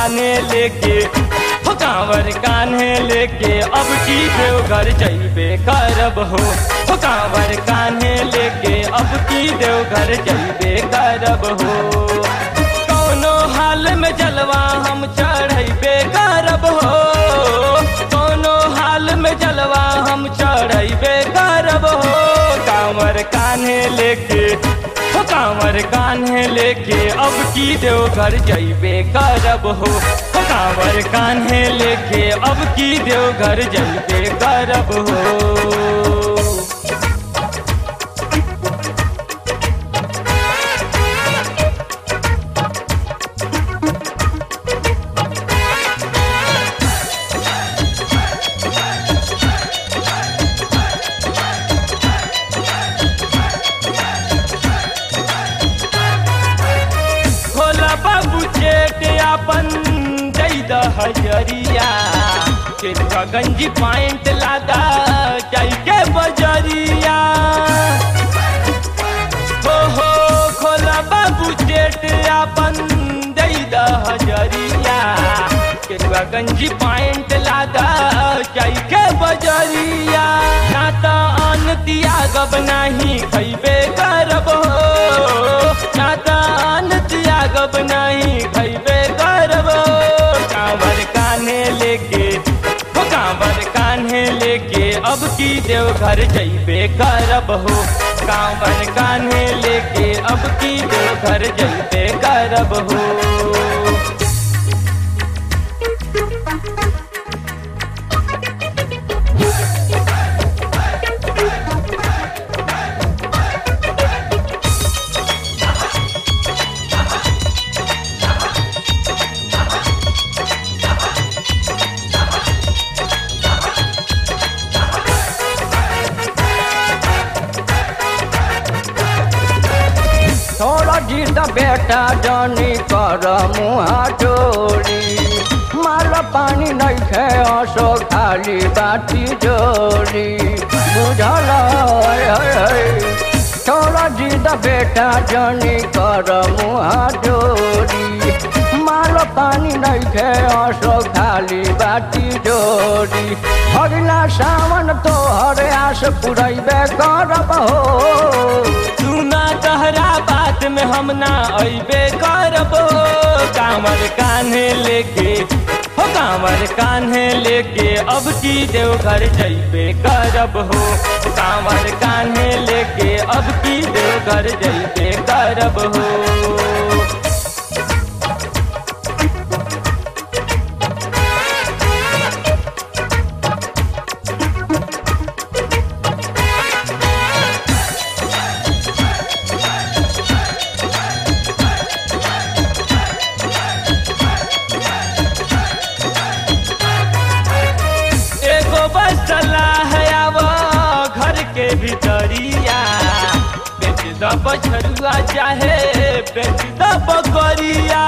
कान्हे लेके हो कांवर कान्हे लेके अब की देवघर जइबे करब हो हो कांवर कान्हे लेके अब की देवघर जइबे करब हो कौनो हाल में जलवा हम चढ़ैबे करब हो कौनो हाल में जलवा हम चढ़ैबे करब हो कांवर कान्हे लेके हो कांवर कान्हे लेके अब की देवघर जइबे करब हो हो कांवर कान्हे लेके अब की देवघर जइबे करब हो भोला बाबू चेट अपन दैद हजरिया केटवा गंजी पाइंट लादा जाई के बजरिया हो हो खोला बाबू चेट अपन दैद हजरिया केटवा गंजी पाइंट लादा जाई के बजरिया ना त अन त्यागब नाही खैबे करब हो ना त अन त्यागब नाही खैबे करब कांवर कान्हे लेके हो कांवर कान्हे लेके अब की देवघर जइबे करब हो कांवर कान्हे लेके अब की देवघर जइबे करब हो थोड़ा जिद बेटा जानी कर मुहा चोरी माल पानी नहीं खे असो खाली बाटी जोरी बुझल है, है, है। थोड़ा जिद बेटा जानी कर मुहा चोरी माल पानी नहीं खे असो खाली बाटी जोरी अगला सावन तो हर आस पुरैबे करब हो सुना तहरा बात में हम ना अबे करबो कांवर कान्हे लेके हो कांवर कान्हे लेके अब की देवघर जइबे करब हो कांवर कान्हे लेके अब की देवघर जइबे करब हो एगो बस सलाह आव घर के भीतरिया बेच द बछरुआ चाहे बेच द बकरिया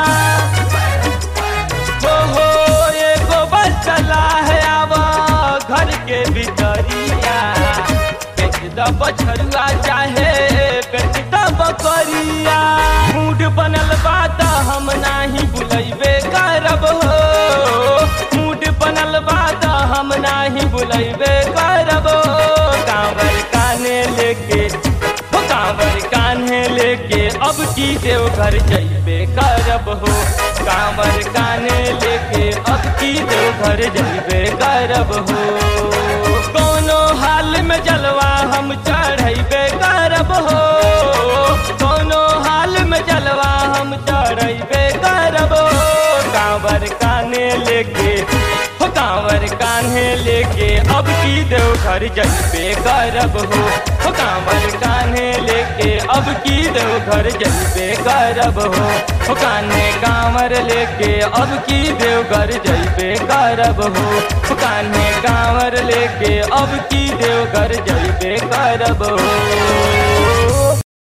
हो हो एगो बस सलाह आव घर के भीतरिया बेच द बछरुआ चाहे बेच द बकरिया मूड बनल बात हम नाही बुलैबे करब हो मूड बनल बात हम नाही बुलैबे करब कांवर काने लेके हो कांवर कान्हे लेके अब की देवघर जइबे करब हो कांवर काने लेके अब की देवघर जइबे करब हो कोनो हाल में जलवा हम चढ़ैबे करब हो कोनो हाल में जलवा हम चढ़ैबे करब कांवर काने लेके हो कांवर कान्हे लेके अब की देवघर जइबे करब हो हो कांवर कान्हे लेके अब की देवघर जइबे करब हो हो कान्हे कांवर लेके अब की देवघर जइबे करब हो हो कान्हे कांवर लेके अब की देवघर जइबे करब हो